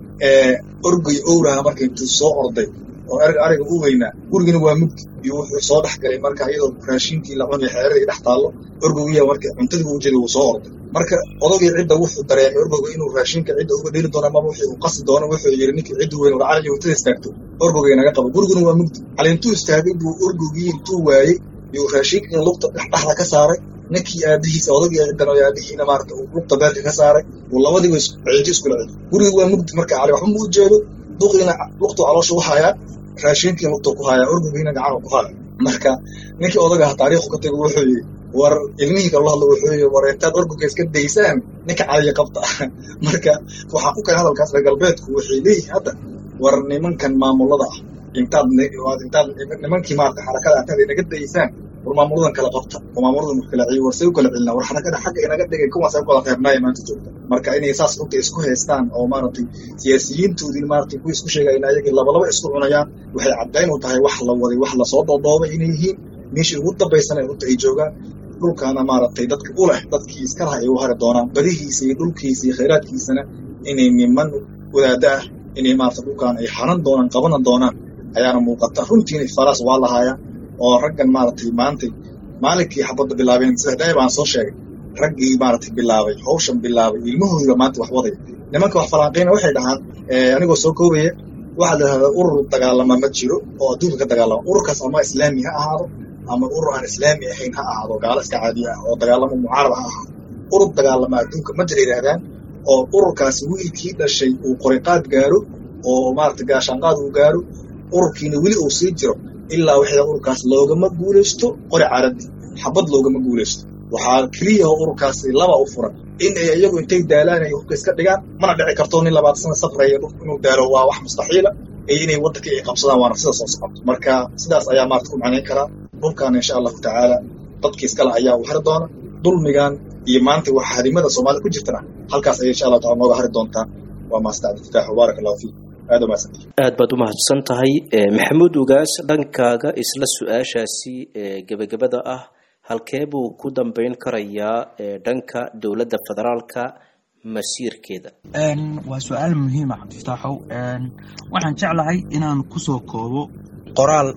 orgoy owraha marka intuu soo orday oo erga ariga u weynaa gurigina waa mugdi iyo wuxuu soo dhex galay marka iyadoo raashinkii la cunay xeeradii dhex taallo orgogiya marka cuntadii u jeeday wuu soo orday marka odagii cidda wuxuu dareemay orgoga inuu raashinka cidda uga dheli doono amaba wixii uu qasi doono wuxuu yidhi ninkii cidda weyn war cali hurtada istaagto orgogay naga qabo guriguna waa mugdi cali intuu istaagay buu orgogii intuu waayey iyo raashinkii lugta dhexdhexda ka saaray ninkii aabihiisa odagii ciddan oo aabihiina maarata uu lugta beerka ka saaray uu labadiiba ciidi iskula celi guriga waa mugdi marka cali waxba ma u jeedo duqiina lugtuu caloosha u hayaa raashinkii lugtuu ku hayaa orgogiina gacanuu ku haya marka ninkii odagaha taariikhu ka tago wuxuu yidhi war ilmihii kaloo hadla wuxuu yidhi war intaad orgoga iska daysaan ninka caliya qabta marka waxaa ku kale hadalkaas reer galbeedku waxay leeyihiin hadda war nimankan maamulada ah intaad intaad nimankii maarata xarakada intaad inaga daysaan war maamuladan kala qabta oo maamuladan wax kala celiyo war say u kala celina war xarakada xagga inaga dhigay kuwaas ay kala reebnaaya maanta joogta marka inay saas runta isku haystaan oo maaragtay siyaasiyiintoodii maaragtay kuwa isku sheegayna ayagii labalaba isku cunayaan waxay caddayn u tahay wax la waday wax lasoo doodoobay inay yihiin meeshii ugu dambaysana runta ay joogaan dhulkaana maaragtay dadka u leh dadkii iska laha ay u hari doonaan badihiisa iyo dhulkiisa iyo khayraadkiisana inay niman wadaada ah inay maarata dhulkaan ay hanan doonaan qabanan doonaan ayaana muuqata runtiina falaas waa lahaaya oo raggan maaragtay maantay maalinkii xabadda bilaabeen sida daai baan soo sheegay raggii maaragtay bilaabay hawshan bilaabay ilmahoodiba maanta wax wadaya nimanka wax falanqeyna waxay dhahaan anigoo soo koobaya waxaa la yidhahdaa urur dagaalama ma jiro oo adduunka ka dagaalama ururkaas ama islaami ha ahaado ama urur aan islaami ahayn ha ahaado gaalo iska caadiya ah oo dagaalamo mucaarad ha ahaado urur dagaalama adduunka ma jira yidhahdaan oo ururkaasi wiilkii dhashay uu qoriqaad gaaro oo maaragtay gaashaanqaad uu gaaro ururkiina weli uu sii jiro ilaa wixii ururkaas loogama guulaysto qori caradi xabad loogama guulaysto waxaa keliya oo ururkaasi laba u furan in ay iyagu intay daalaan ay hubka iska dhigaan mana dhici karto nin labaatan sana safraya dhulku inuu daalo waa wax mustaxiila iyo inay waddankii ay qabsadaan waana sida soo socoto marka sidaas ayaa maarata ku macnayn karaa dhulkaana insha allahu tacaala dadkii iskale ayaa u hari doona dulmigan iyo maanta wax harimada soomaalida ku jirtana halkaas ayay insha allah taala nooga hari doontaa waa maasta cabdilfataax wabaarak allahu fiik aad umahadsantahay aad baad u mahadsan tahay maxamuud ugaas dhankaaga isla su-aashaasi gebagabada ah halkee buu ku dambeyn karayaa dhanka dowladda federaalka masiirkeeda waa su-aal muhiima cabdifataaxow waxaan jeclahay inaan kusoo koobo qoraal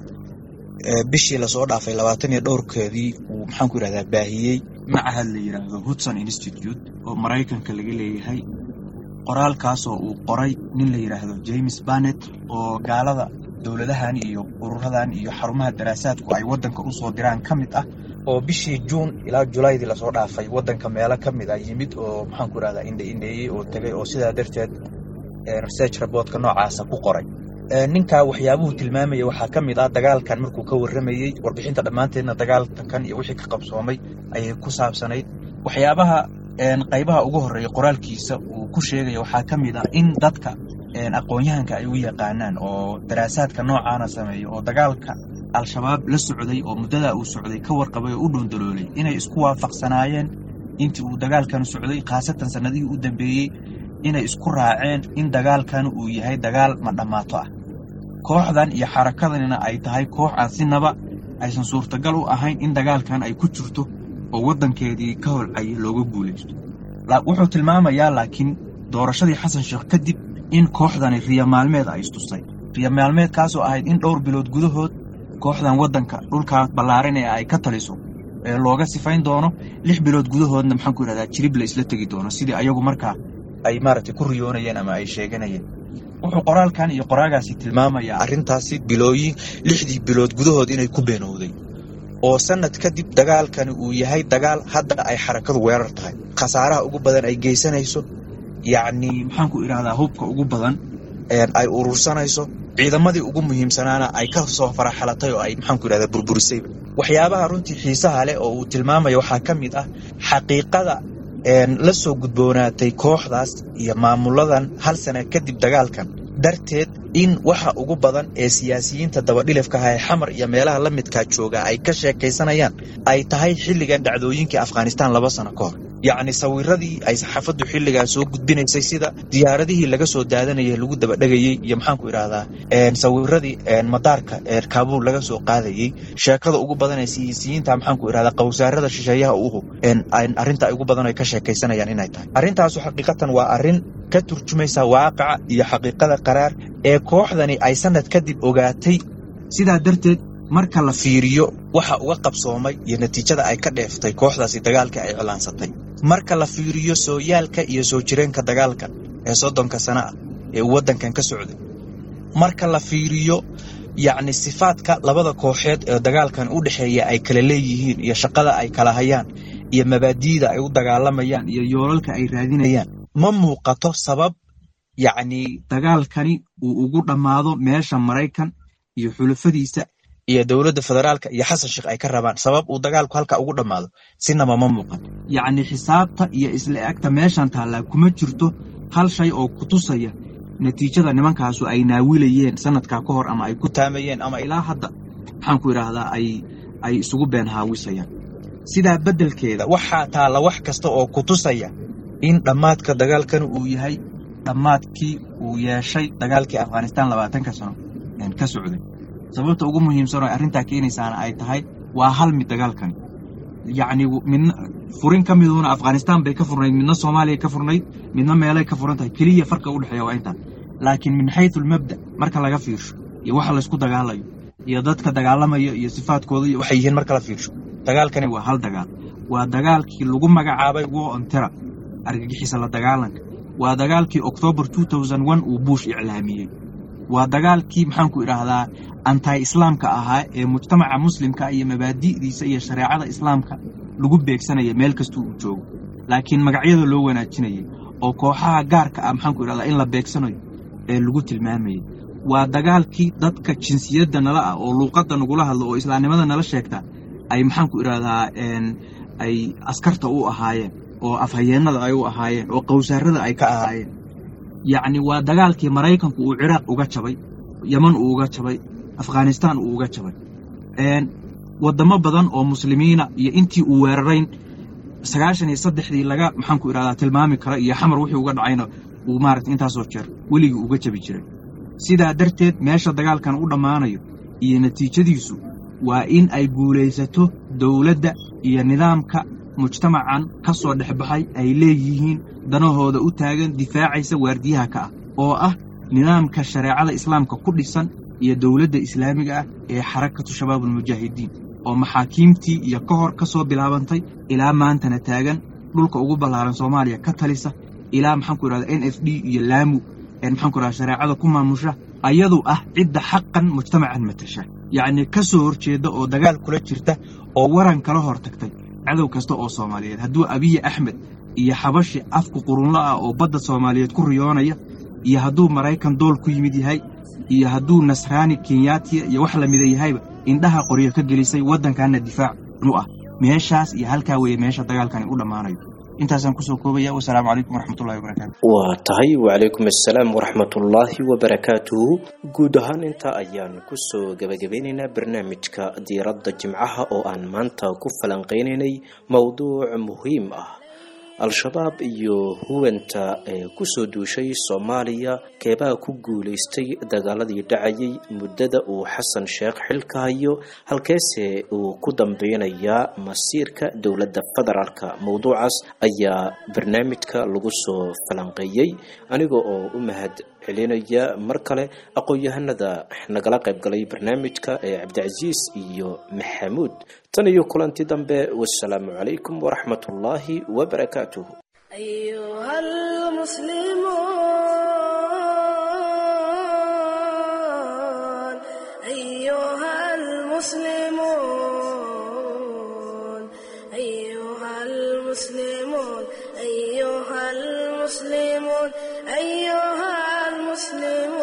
bishii lasoo dhaafay labaatan iyo dhowrkeedii uu maxaanku yidhahdaa baahiyey macahad la yidhaahdo hudson institute oo maraykanka laga leeyahay qoraalkaasoo uu qoray nin la yidhaahdo james barnet oo gaalada dowladahan iyo ururadan iyo xarumaha daraasaadku ay waddanka usoo diraan ka mid ah oo bishii juun ilaa julaydii lasoo dhaafay waddanka meelo ka mid a yimid oo maxaanku yidhahdaa indhe indheeyey oo tegay oo sidaa darteed research reportka noocaasa ku qoray ninkaa waxyaabuhu tilmaamaya waxaa ka mid ah dagaalkan markuu ka warramayey warbixinta dhammaanteedna dagaalkan iyo wixii ka qabsoomay ayay ku saabsanayd waxyaabaha qaybaha ugu horreeya qoraalkiisa uu ku sheegaya waxaa ka mid ah in dadka aqoon-yahanka ay u yaqaanaan oo daraasaadka noocaana sameeya oo dagaalka al-shabaab la socday oo muddadaa uu socday ka warqabay oo u dhoondaloolay inay isku waafaqsanaayeen intii uu dagaalkan socday khaasatan sannadihii u dambeeyey inay isku raaceen in dagaalkan uu yahay dagaal ma dhammaato ah kooxdan iyo xarakadanina ay tahay koox aan sinaba aysan suurtagal u ahayn in dagaalkan ay ku jirto oo waddankeedii ka holcaya looga guulaysto wuxuu tilmaamayaa laakiin doorashadii xasan sheekh kadib in kooxdani riya maalmeed ay istustay riya maalmeedkaasoo ahayd in dhowr bilood gudahood kooxdan waddanka dhulkaa ballaaran ee ay ka taliso ee looga sifayn doono lix bilood gudahoodna maxaanku yidhahdaa jirib la isla tegi doono sidii ayagu markaa ay maaragtay ku riyoonayeen ama ay sheeganayeen wuxuu qoraalkan iyo qoraagaasi tilmaamayaa arrintaasi bilooyin lixdii bilood gudahood inay ku beenowday oo sanad kadib dagaalkani uu yahay dagaal hadda ay xarakadu weerar tahay khasaaraha ugu badan ay geysanayso yacnii maxaanku idhahdaa hubka ugu badan ay urursanayso ciidamadii ugu muhiimsanaana ay ka soo faraxalatay oo ay maxaanku yidhahda burburisayba waxyaabaha runtii xiisaha leh oo uu tilmaamayo waxaa ka mid ah xaqiiqada la soo gudboonaatay kooxdaas iyo maamuladan hal sana kadib dagaalkan darteed in waxa ugu badan ee siyaasiyiinta dabadhilifka ah ee xamar iyo meelaha la midkaa jooga ay ka sheekaysanayaan ay tahay xilligan dhacdooyinkii afghanistaan laba sano ka hor yacni sawiradii ay saxaafaddu xilligaa soo gudbinaysay sida diyaaradihii laga soo daadanayay lagu dabadhegayey iyo maxaanku idhaahdaa sawiradii madaarka kaabuul laga soo qaadayey sheekada ugu badan ee siyaasiyiinta maxaanku idhahdaa qawsaarada shisheeyaha uhu arrinta ugu badan ay ka sheekaysanayaan inay tahay arrintaasu xaqiiqatan waa arrin ka turjumaysa waaqaca iyo xaqiiqada qaraar ee kooxdani ay sanad kadib ogaatay sidaa darteed marka la fiiriyo waxa uga qabsoomay iyo natiijada ay ka dheeftay kooxdaasi dagaalka ay iclaansatay marka la fiiriyo sooyaalka iyo soo jireenka dagaalka ee soddonka sana ah ee uu waddankan ka socday marka la fiiriyo yacni sifaadka labada kooxeed ee dagaalkan u dhexeeya ay kala leeyihiin iyo shaqada ay kala hayaan iyo mabaadi'da ay u dagaalamayaan iyo yoolalka ay raadinayaan ma muuqato sabab yacni dagaalkani uu ugu dhammaado meesha maraykan iyo xulafadiisa iyo dowladda federaalka iyo xasan sheekh ay ka rabaan sabab uu dagaalku halka ugu dhammaado sinaba ma muuqan yacni xisaabta iyo isla egta meeshan taallaa kuma jirto hal shay oo ku tusaya natiijada nimankaasu ay naawilayeen sanadkaa ka hor ama ay ku taamayeen ama ilaa hadda maxaanku idhaahdaa ay ay isugu been haawisayaan sidaa beddelkeeda waxaa taalla wax kasta oo ku tusaya in dhammaadka dagaalkan uu yahay dhammaadkii uu yeeshay dagaalkii afghanistaan labaatanka sano ka socday sababta ugu muhiimsan oo arrintaa keenaysaana ay tahay waa hal mid dagaalkani yacni midna furin ka miduuna afghanistaan bay ka furnayd midna soomaaliya ka furnayd midna meelay ka furan tahay keliya farqa u dhexeeya waa intaa laakiin min xaytu lmabda marka laga fiirsho iyo waxa laysku dagaalayo iyo dadka dagaalamaya iyo sifaadkooda iyo waxay yihiin marka la fiirsho dagaalkani waa hal dagaal waa dagaalkii lagu magacaabay war on terror argagixisa la dagaalanka waa dagaalkii octoobar uu buush iclaamiyey waa dagaalkii maxaanku idhaahdaa anti islaamka ahaa ee mujtamaca muslimka iyo mabaadi'diisa iyo shareecada islaamka lagu beegsanaya meel kastuu uu joogo laakiin magacyada loo wanaajinayay oo kooxaha gaarka ah maxaanku idhahdaa in la beegsanayo ee lagu tilmaamayay waa dagaalkii dadka jinsiyadda nala ah oo luuqadda nagula hadlo oo islaamnimada nala sheegta ay maxaanku idhahdaa ay askarta u ahaayeen oo afhayeennada ay u ahaayeen oo qawsaarada ay ka ahaayeen yacni waa dagaalkii maraykanku uu ciraaq uga jabay yeman uu uga jabay afghanistaan uu uga jabay waddamo badan oo muslimiina iyo intii uu weerarayn sagaashan iyo saddexdii laga maxaanku idhahdaa tilmaami kara iyo xamar wixii uga dhacayna uu maarata intaasoo jeer weligii uga jabi jiray sidaa darteed meesha dagaalkan u dhammaanayo iyo natiijadiisu waa in ay guulaysato dowladda iyo nidaamka mujtamacan ka soo dhexbaxay ay leeyihiin danahooda u taagan difaacaysa waardiyaha ka ah oo ah nidaamka shareecada islaamka ku dhisan iyo dowladda islaamiga ah ee xarakatu shabaabulmujaahidiin oo maxaakiimtii iyo ka hor ka soo bilaabantay ilaa maantana taagan dhulka ugu ballaaran soomaaliya ka talisa ilaa maxaanku idhahda n f d iyo laamu maxaanku idhahda shareecada ku maamusha ayadu ah cidda xaqan mujtamacan matasha yacnii ka soo horjeedda oo dagaal kula jirta oo waran kala hor tagtay cadow kasta oo soomaaliyeed hadduu abiyi axmed iyo xabashi afku qurunla ah oo badda soomaaliyeed ku riyoonaya iyo hadduu maraykan dool ku yimid yahay iyo hadduu nasraani kenyaatiya iyo wax lamida yahayba indhaha qoryo ka gelisay waddankaana difaac u ah meeshaas iyo halkaa weeye meesha dagaalkani u dhammaanayo intaasaan kusoo koobaya wasalaamu calaykum waraxmatullahi wabarakaatu waa tahay wacalaykum assalaam waraxmatullaahi wabarakaatuhu guud ahaan intaa ayaan kusoo gabagabeynaynaa barnaamijka diiradda jimcaha oo aan maanta ku falanqeynaynay mowduuc muhiim ah al-shabaab iyo huwanta ee kusoo duushay soomaaliya keebaa ku guulaystay dagaaladii dhacayay muddada uu xasan sheekh xilka hayo halkeese uu ku dambeynayaa masiirka dowladda federaalka mowduucaas ayaa barnaamijka lagu soo falanqeeyey aniga oo u mahad celinaya mar kale aqoon-yahanada nagala qaybgalay barnaamijka ee cabdicasiis iyo maxamuud tan iyo kulanti dambe wasalaamu calaykum waraxmat ullaahi wabarakaatuh أيها المسلمون أيها المسلمون أيها المسلمون أيها المسلمون أيها المسلمون مسلمون